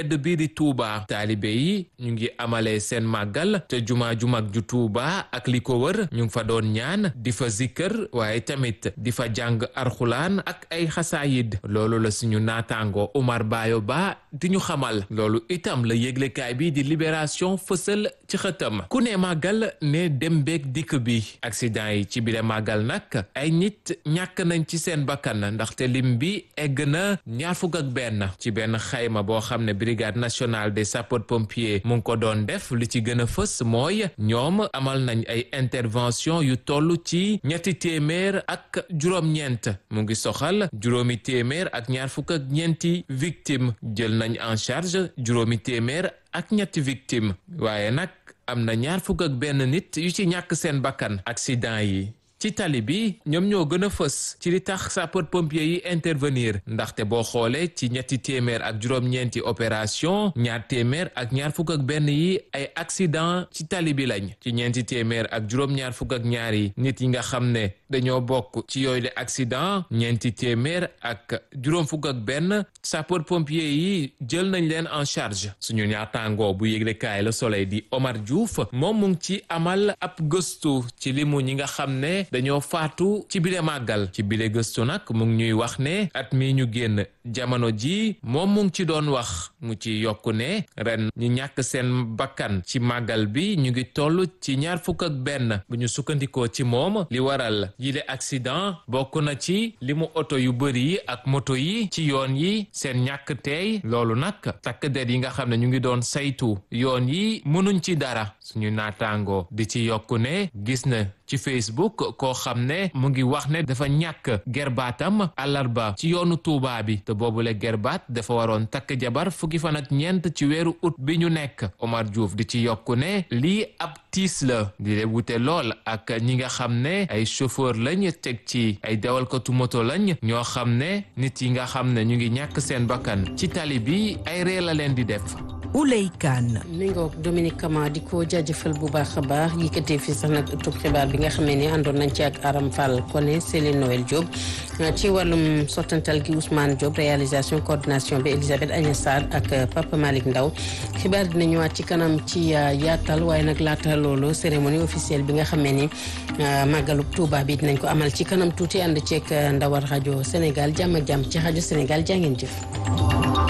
tedd bii di Touba taalibe yi ñu ngi amalee seen màggal te juma ju mag ju Touba ak li ko wër ñu ngi fa doon ñaan di fa zikkër waaye tamit di fa jàng arxulaan ak ay xasaayid loolu la suñu naataango Omar Bayo Ba di ñu xamal loolu itam la yëglekaay bi di libération fësal ci xëtam ku ne màggal ne dem beeg dikk bi accident yi ci biir màggal nag ay nit ñàkk nañ ci seen bakkan ndaxte lim bi egg na ñaar fukk ak benn ci benn xayma boo xam ne brigade nationale des sapeurs pompiers mu ngi ko doon def li ci gën a fës mooy ñoom amal nañ ay intervention yu toll ci ñetti téeméer ak juróom-ñeent mu ngi soxal juróomi téeméer ak ñaar fukk ak ñeenti victime jël nañ en charge juróomi téeméer ak ñetti victime waaye nag am na ñaar fukk ak benn nit yu ci ñàkk seen bakkan accident yi ci tali bi ñoom ñoo gën a fës ci li tax sapeur pompier yi intervenir ndaxte boo xoolee ci ñetti téeméer ak juróom-ñeenti opération ñaar téeméer ak ñaar fukk ak benn yi ay accident ci tali bi lañ ci ñeenti téeméer ak juróom-ñaar fukk ak ñaar yi nit yi nga xam ne dañoo bokk ci yooyu le accident ñeenti téeméer ak juróom fukk ak benn sapeur pompier yi jël nañ leen en charge suñu ñaataangoo bu yëglekaay Le Soleil di Omar Diouf moom mu ngi ci amal ab gëstu ci limu ñi nga xam ne dañoo faatu ci bile màggal ci bile gëstu nag mu ngi ñuy wax ne at mi ñu génn jamono ji moom mu ngi ci doon wax mu ci yokku ne ren ñu ñàkk seen bakkan ci màggal bi ñu ngi toll ci ñaar fukk ak benn bu ñu sukkandikoo ci moom li waral yile accident bokk na ci li mu oto yu bëri yi ak moto yi ci yoon yi seen ñàkk teey loolu nag takk der yi nga xam ne ñu ngi doon saytu yoon yi mënuñ ci dara suñu naataango di ci yokku ne gis na ci Facebook koo xam ne mu ngi wax ne dafa ñàkk gerbaatam àllarba ci yoonu Tuubaa bi te boobule gerbaat dafa waroon takk jabar fukki fan ak ñeent ci weeru ut bi ñu nekk Omar Diouf di ci yokku ne lii ab tiis la di le wute lool ak ñi nga xam ne ay chauffeur lañ teg ci ay dawalkatu moto lañ ñoo xam ne nit yi nga xam ne ñu ngi ñàkk seen bakkan ci tali bi ay ree la leen di def Ouley Kane. mi ngoog Dominique Kama di ko jaajëfal bu baax a baax yëkkatee fii sax nag ëttub xibaar bi nga xamee ni àndoon nañ ci ak Aram Fall Koné Céline Noël Diop ci wàllum sottantal gi Ousmane Diop réalisation coordination bi Elisabeth Agnès Sarr ak Papa Malick Ndaw xibaar dina ñëwaat ci kanam ci yaatal waaye nag laata loolu cérémonie officielle bi nga xamee ni màggalub Touba bi dinañ ko amal ci kanam tuuti ànd ceeg ndawal rajo Sénégal jàmm ak jàmm ci rajo Sénégal jaa ngeen jëf.